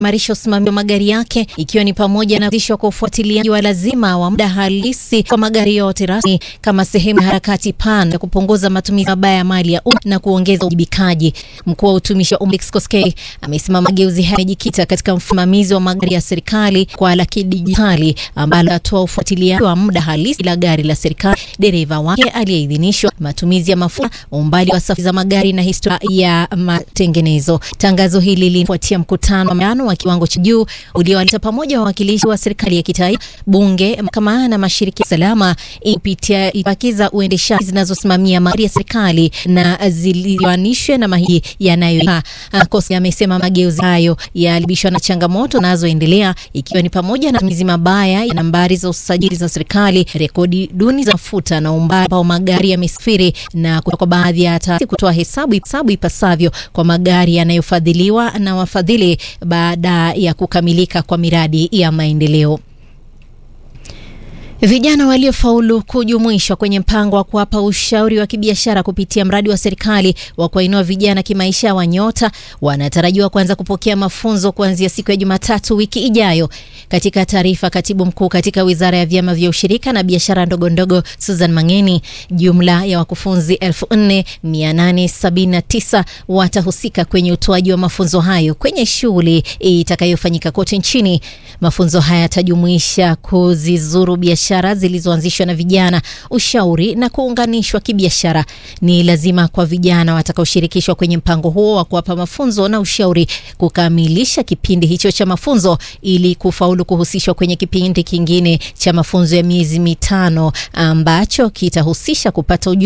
imarisha usimamizi wa magari yake ikiwa ni pamoja na kuanzishwa kwa ufuatiliaji wa lazima wa muda halisi kwa magari yote rasmi kama sehemu ya harakati pana ya kupunguza matumizi mabaya ya mali ya umma na kuongeza uwajibikaji. Mkuu wa utumishi wa umma Felix Koskei amesema mageuzi haya yamejikita katika msimamizi wa magari ya serikali kwa la kidijitali ambalo atoa ufuatiliaji wa muda halisi la gari la serikali, dereva wake aliyeidhinishwa, matumizi ya mafuta, umbali wa safari za magari na historia ya matengenezo. Tangazo hili linafuatia mkutano wa maano wa kiwango cha juu uliowaleta pamoja wawakilishi wa serikali ya kitaifa, bunge, mahakama na mashirika ya salama kupitia ipakiza uendeshaji zinazosimamia magari ya serikali na zilioanishwe na mahiji yanayo. Koskei amesema mageuzi hayo yalibishwa na changamoto zinazoendelea ikiwa ni pamoja na matumizi mabaya ya nambari za usajili za serikali, rekodi duni za mafuta na umbali ambao magari yamesafiri na kwa baadhi ya taasisi kutoa hesabu hesabu ipasavyo kwa magari yanayofadhiliwa na wafadhili baada ya kukamilika kwa miradi ya maendeleo. Vijana waliofaulu kujumuishwa kwenye mpango wa kuwapa ushauri wa kibiashara kupitia mradi wa serikali wa kuwainua vijana kimaisha wa Nyota wanatarajiwa kuanza kupokea mafunzo kuanzia siku ya Jumatatu wiki ijayo. Katika taarifa, katibu mkuu katika wizara ya vyama vya ushirika na biashara ndogo ndogo Susan Mangeni, jumla ya wakufunzi 4879 watahusika kwenye utoaji wa mafunzo hayo kwenye shughuli itakayofanyika kote nchini. Mafunzo haya yatajumuisha kuzizuru biashara zilizoanzishwa na vijana, ushauri na kuunganishwa kibiashara. Ni lazima kwa vijana watakaoshirikishwa kwenye mpango huo wa kuwapa mafunzo na ushauri kukamilisha kipindi hicho cha mafunzo ili kufaulu kuhusishwa kwenye kipindi kingine cha mafunzo ya miezi mitano ambacho kitahusisha kupata ujuzi